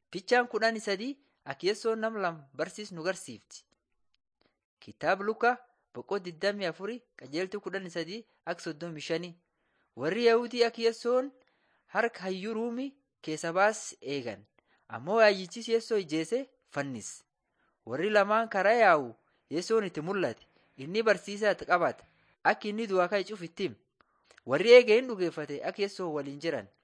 Fichaan kudhanii sadii akka Yesoon nama lama barsiisu nu garsiifti. Kitaaba Lukaa boqoo 24 qajeeltuu kudhanii sadii akka 35 warri Yahudii akka Yesoon harka hayyuu ruumii keessa baase eegan. Ammoo hayyichis Yesoo ijjeese fannise. Warri lamaan karaa yaa'u Yesoon itti mul'ate. Inni barsiisaa itti qabata. Akka inni du'aa ka'e cufu itti hima. Warri eegee hin dhugeeffate akka Yesoon waliin jiran.